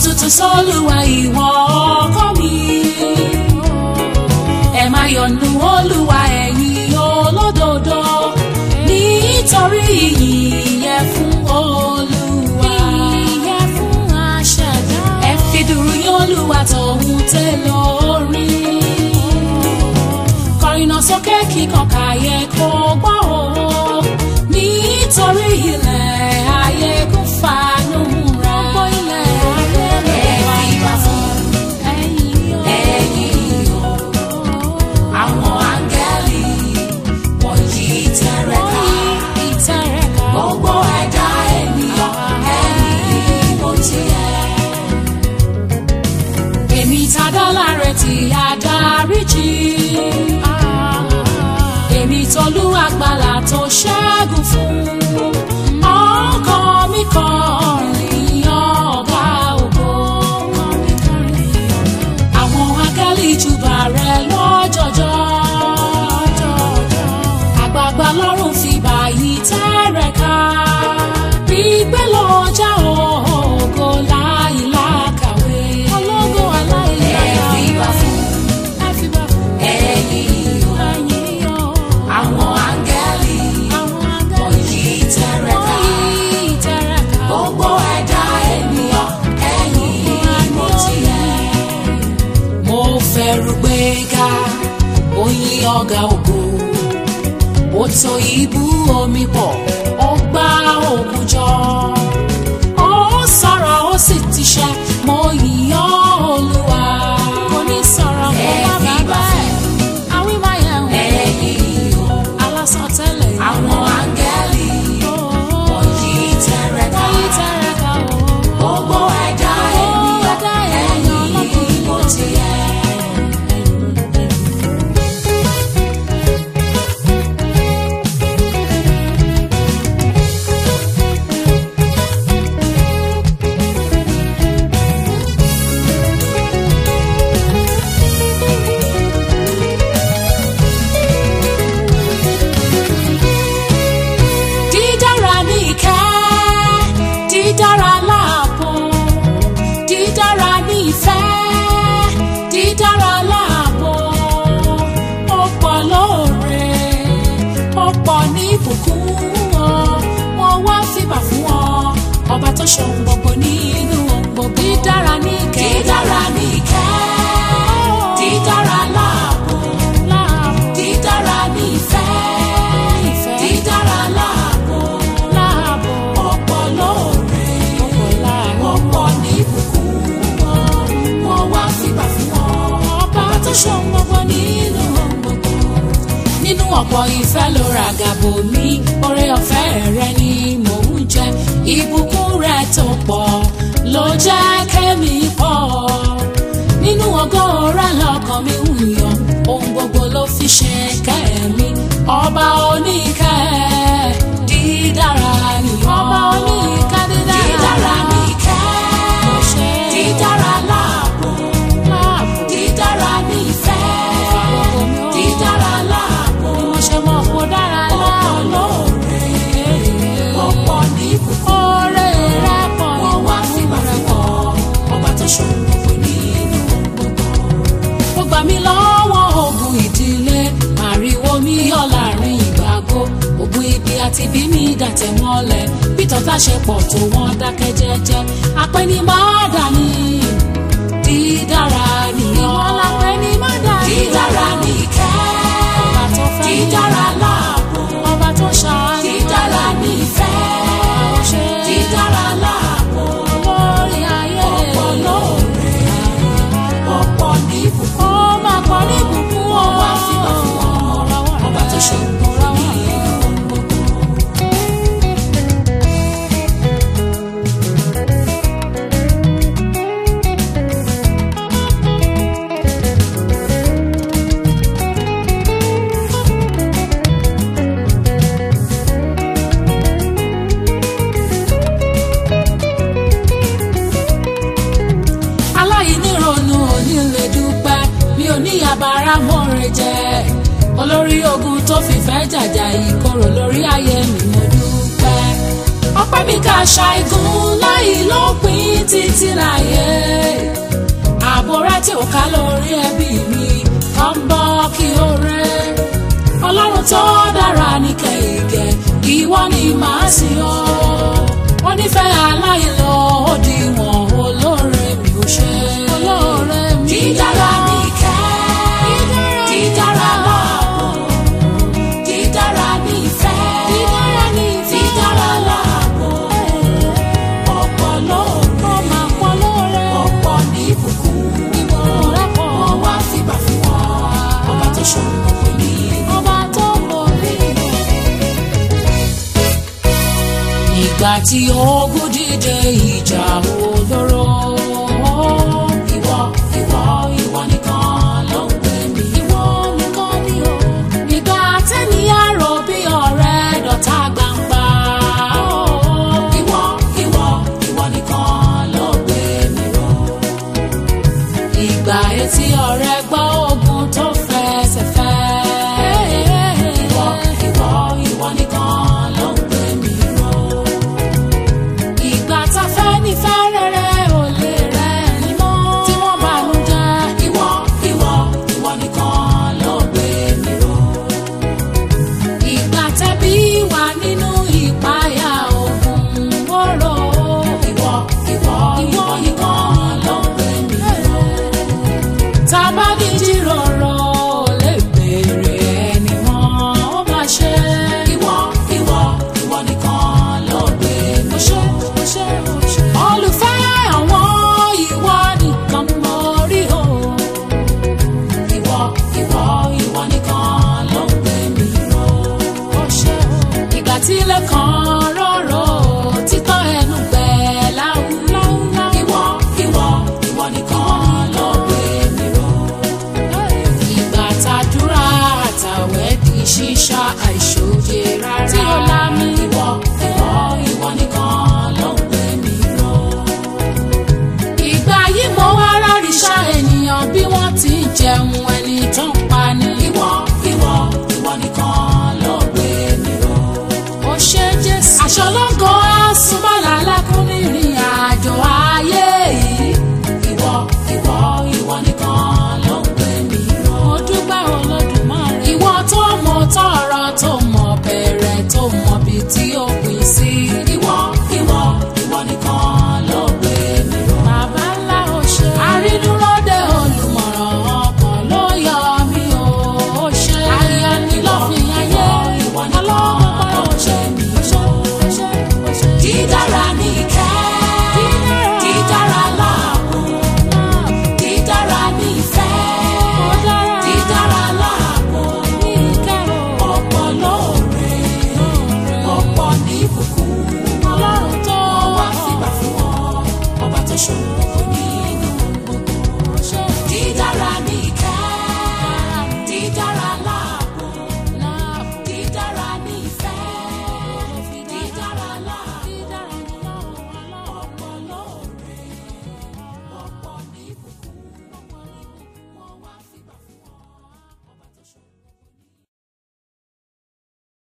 tuntun sólùwà ìwọ ọkọ mi. ẹ máa yọ̀nù olúwa ẹ̀yin olódodo nítorí ìyìn yẹ fún olúwa. ìyẹ fún aṣẹ̀dá. ẹ fi dùrù yín olúwa tòun tẹ lórí. kọrin sókè kíkan káyé kó gbọ́ o nítorí ilẹ̀ ayé kún fanú múra. gbogbo ilẹ̀ ayé rẹ̀ wá ìgbà fún ẹ̀yìn o. àwọn áńgẹ́lì wọ̀nyí tẹ̀rẹ̀ká. gbogbo ẹ̀dá ènìyàn ẹ̀yìn mo tiẹ̀. èmi tàdá láre tí a dáríjì. èmi tolú àgbàlà tó ṣẹ́gun fún. ọkàn mi kọrin ọ̀gá ògo. àwọn áńgẹ́lì júbà rẹ̀ lọ́jọ́jọ́. àgbààgbà lọ́rùn fi bàyí tẹ́rẹ̀ ká. gbígbé lọ́jà ògo láìlákàwé. ológo aláìláyà. ẹ fi bá fún ẹ fi bá fún ẹ̀yin o. ẹ̀yin o. àwọn áńgẹ́lì wọ̀nyí tẹ́rẹ̀ ká. gbogbo ẹ̀dá ènìyàn ẹ̀yin mo tiẹ̀ mo fẹ́rù gbéga oyin ọ̀gá ògo ó tó ibú omi pọ̀ ó gbá òkun jọ ó sọ̀rọ̀ ó sì ti ṣe mo yìnyán olúwa kò ní sọ̀rọ̀ mo má bàbá ẹ̀ àwí máa yẹ̀ wọ́n ẹ̀yìn o alásán tẹ́lẹ̀ àwọn áńgẹ́lì wọ̀nyí tẹ̀rẹ̀ ká gbogbo ẹ̀dá ènìyàn ẹ̀yìn mo tiẹ̀. dídára ní ìkẹ́ dídára láàbò dídára ní ìfẹ́ dídára láàbò ó pọ̀ lóore ó pọ̀ ní ìbùkún ọ wọ́n wá fìbà fún ọ ọba tó ṣohun gbogbo nínú ohun gbogbo dídára ní ìkẹ́ dídára ní ìkẹ́ dídára láàbò dídára ní ìfẹ́ dídára láàbò ọ̀pọ̀ lóore ọ̀pọ̀ ní ìbùkún wọn wọn wá fìgbà fún wọn ọba tó ṣohun gbogbo nínú ohun gbogbo nínú ọ̀pọ̀ ìfẹ́ ló ra gàbò mi oore ọ̀fẹ́ rẹ ni mò ń jẹ ìbùkún rẹ tó pọ̀ ló jẹ́ kẹ́mi pọ̀ nínú ọgọ́ ọ̀rá lọ́kàn mi ń yọ ohun gbogbo ló fi ṣe kẹ́mi ọba oníkẹ́ dídára ni ọba oníkẹ́ dídára ni kẹ́ dídára láàbò dídára ní ìfẹ́ dídára láàbò ọ̀pọ̀ lóore ọ̀pọ̀ ní ìbùkún wọ́n wá fìgbà fún ọ ọba tó ṣòro gbogbo nínú gbogbo ó gbà mí lọ́wọ́ ogun ìdílé ariwo mi yọ láàrin ìgbàgbó ogun ibi àti bí mi dàtẹ̀ mọ́lẹ̀ bí tọ́ta ṣe pọ̀ tó wọ́n dákẹ́ jẹ́jẹ́ apẹ́ni má dání dídára nìyàn dídára nìkẹ́ dídára láàbò ọba tó ṣàánú dídára nífẹ̀ dídára láàbò lórí ayé ọ̀pọ̀ lóore ọ̀pọ̀ ní ìbùkún ó máa pọ̀ ní ìbùkún wọn wá fìgbà fún ọ ọba tó ṣe gbogbo ní ohun gbogbo. aláìnírònú òní lè dúpẹ́ mi ò ní yabara mọ́re jẹ́ olórí ogun tó fìfẹ́ jàjà ìkorò lórí ayé mi mo dúpẹ́ ọpẹ́ mi ká ṣàìgùn láì lópin títí láyé ká lórí ẹbí mi ká ń bọ́ kí ó rẹ́ ọlọ́run tó dára ní kẹ̀kẹ́ ìwọ ni màá sìn ọ́ wọ́n nífẹ̀ẹ́ aláìlọ òdiwọ̀n olóore mi ò ṣe olóore mi dídára ní ìkẹ́ dídára láàbò dídára ní ìfẹ́ dídára ní ìfẹ́ dídára láàbò ọ̀pọ̀ lóore ọ̀pọ̀ lóore ọ̀pọ̀ ní ìbùkún ìbùkún rẹ̀ pọ̀ wọ́n wá fìgbà fún wọn ọba tó ṣòro gbogbo ní ọba tó mọ̀ rí ìgbà tí ogun dìde ìjà olóró. ìwọ ìwọ ìwọ nìkan ló ń pè mí. ìwọ nìkan ni o. ìgbà tẹ́niyàn rò bí ọ̀rẹ́ dọ̀tá gbangba. ìwọ ìwọ ìwọ nìkan ló gbé mi ró. ìgbà etí ọ̀rẹ́ gbọ́ ogun tó fẹsẹ̀ fẹ́. ìwọ ìwọ ìwọ nìkan ló ń gbé mi ró ìgbà tá a fẹ́ ní fẹ́ rere ò lè rẹ̀ ní mọ́. tí wọ́n bá nu jẹ́ ìwọ ìwọ ìwọ nìkan ló gbé mi ró. ìgbà tẹ́bí wà nínú ìpayà ogun wóró. ìwọ ìwọ ìwọ nìkan ló gbé mi ró. tá a bá ní jíròrò lè béèrè ẹni mọ́ ó máa ṣe. ìwọ ìwọ ìwọ nìkan ló gbé mi ró. olùfẹ́ àwọn ìwọ nìkan mọ rí o. ìwọ ìwọ ìwọ nìkan ló gbé mi ró. ìgbà tí ilé kan rọ̀rọ̀ títọ́ ẹnu gbẹ láwùláwù. ìwọ ìwọ ìwọ nìkan ló gbé mi ró ìgbà tàdúrà àtàwẹ̀ di ṣíṣá àìṣòye rárá. tí ó lá mi. ìwọ ìwọ ìwọ nìkan ló ń gbé mi ró. ìgbà yìí mo wá ráríṣà ènìyàn bí wọ́n ti ń jẹun ẹni tó ń pa ni. ìwọ ìwọ ìwọ nìkan ló gbé mi ró. ó ṣe jésù. aṣọ lọ́gọ́ àsùnmọ́lá lákùnrin ìrìn àjò ayé yìí. ìwọ ìwọ ìwọ nìkan ló ń gbé mi ró. mo dúpẹ́ olódùmarè. ìwọ tó mọ tọrọ tó mọ bẹ̀rẹ̀ tó mọ bí tí ó pín sí. ìwọ ìwọ ìwọ nìkan ló gbé mi ró. bàbá ńlá ò ṣe. àrídúróde olùmọ̀ràn ọkàn ló yọ mí o. ó ṣe. ayọ̀ ni lọ́fìn ayé. ìwọ nìkan ló gbé mi ró. dídára ní ìkẹ́. dídára láàbò. dídára ní ìfẹ́. dídára láàbò. ọ̀pọ̀ lóore. ọ̀pọ̀ ní ìbùkún. ọlọ́run tó wá fìgbà fún ọ. ọba tó ṣòro kò ní.